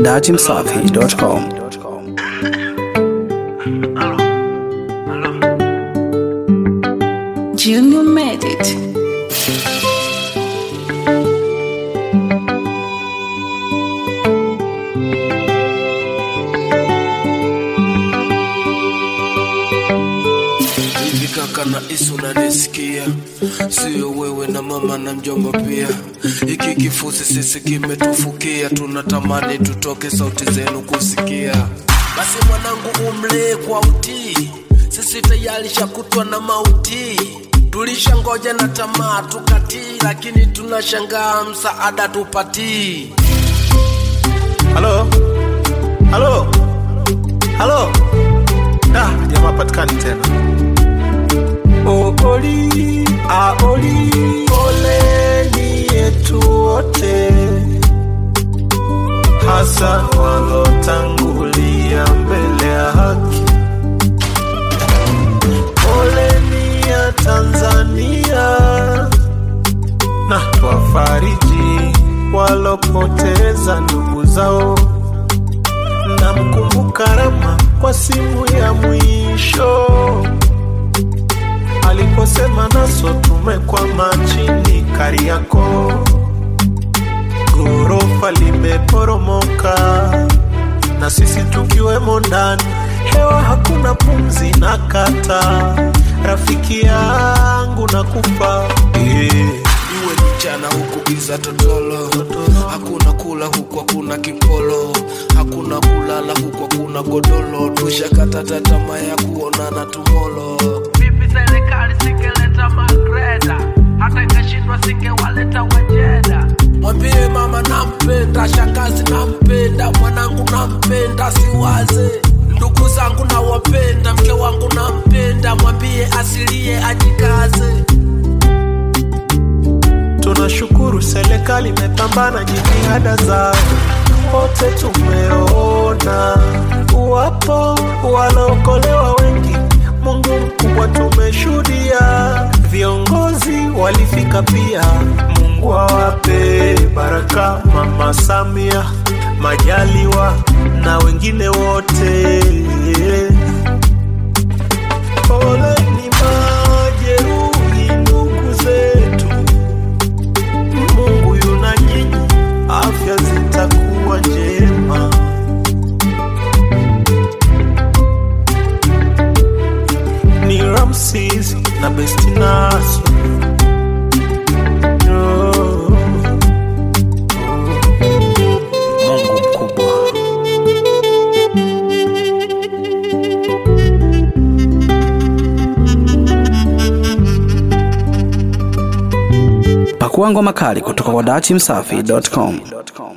datimsafi.com. Junior made it. Hivi kaka na Isu unanisikia? Sio wewe na mama na mjomba pia. Hiki kifusi sisi kimetufukia, tunatamani tutoke sauti zenu kusikia. Basi mwanangu, umlee kwa utii, sisi tayari shakutwa na mauti. Tulishangoja na tamaa tukatii, lakini tunashangaa msaada tupatii. Halo, halo, halo. Da, jamaa patikani tena. Ooli, aoli, poleni yetu wote, hasa walotangulia mbele ya haki. Poleni ya Tanzania na wafariji walopoteza ndugu zao na mkumbuka Rama kwa simu ya mwisho aliposema naso tumekwama chini Kariako, ghorofa limeporomoka na sisi tukiwemo ndani, hewa hakuna pumzi na kata, rafiki yangu na kufa yeah. iwe mchana huku giza totolo, hakuna kula huku hakuna kipolo, hakuna kulala huku hakuna godolo, tushakata tamaa ya kuonana tumolo. vipi serikali singeleta magreda hata ikashindwa singewaleta wajeda Mwambie mama nampenda, shangazi nampenda, mwanangu nampenda, siwaze ndugu zangu nawapenda, mke wangu nampenda, mwambie asilie ajikaze. Tunashukuru serikali imepambana jitihada zao, wote tumeona wapo wanaokolewa wengi. Mungu mkubwa tumeshuhudia, viongozi walifika pia. Mungu awape baraka, Mama Samia, Majaliwa na wengine wote. Poleni majeruhi ndugu zetu Mungu yuna nyinyi, afya zitakuwa njema. Ni Ramses na Bestinaso. Oh, Mungu mkubwa. Pakua ngoma kali kutoka kwa datimsafi.com.